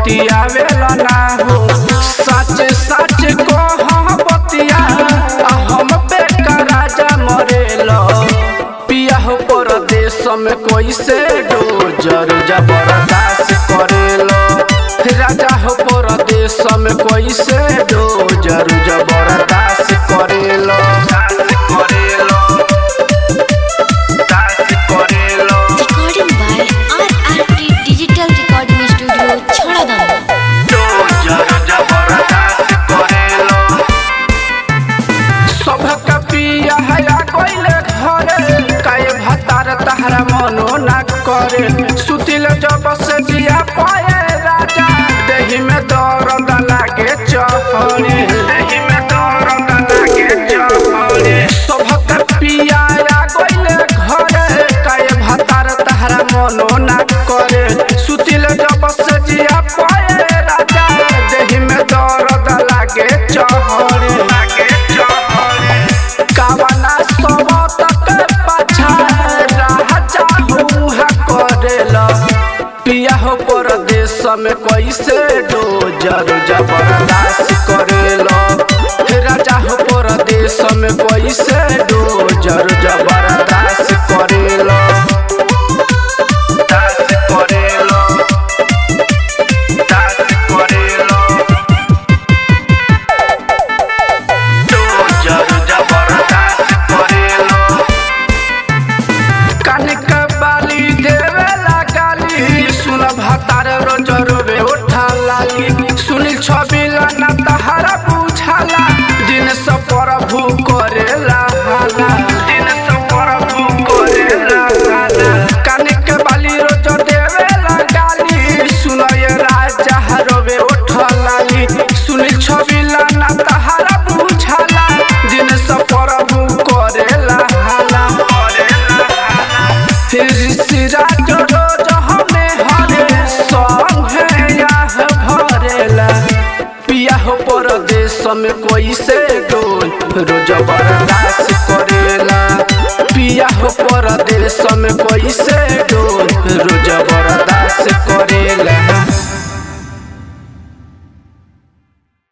बतियावेला ना हो सच सच कह बतिया आ हम पे का राजा मरेला पिया हो परदेश में कैसे डोजर जबरदस्त करेला राजा हो परदेश में कैसे डोजर जबरदस्त करेला करेला करेला Recording by RRT Digital Recording Studio, Chharadan. सबका पिया हया कोइले घरे काय भतार तहरा मनो ना करे सुतिल जब से जिया पाए राजा देहि में दर्द लागे चहरे देहि में दर्द लागे चहरे सबका पिया या कोइले घरे काय भतार तहरा मनो ना करे सुतिल जब से जिया पाए राजा देहि में दर्द लागे चहरे लागे चहरे कावना सबत के पाछा राजा हुआ करेला पिया हो परदेश में कैसे डोजर जबरदस्त करेला हे राजा हो परदेश में कैसे डोजर जबरदस्त करेला दस्त करेला दस्त करेला डोजर जबरदस्त करेला कनिक बाली देवेला गाली सुन भतार रोज रोबे उठा लाली सुनील छबिला ना तहारा बुझाला दिन से प्रभु करेला हाला दिन से प्रभु करेला हाला कनिक बाली रोज देवेला गाली सुन ये राजा रोबे उठा लाली सुनील छबिला ना तहारा बुझाला दिन से प्रभु करेला हाला करेला हाला सिराज रोज हमें हरे संगे याह भरेला पिया हो परदेश में कैसे डोल रोज बर्दाश्त करेला पिया हो परदेश में कैसे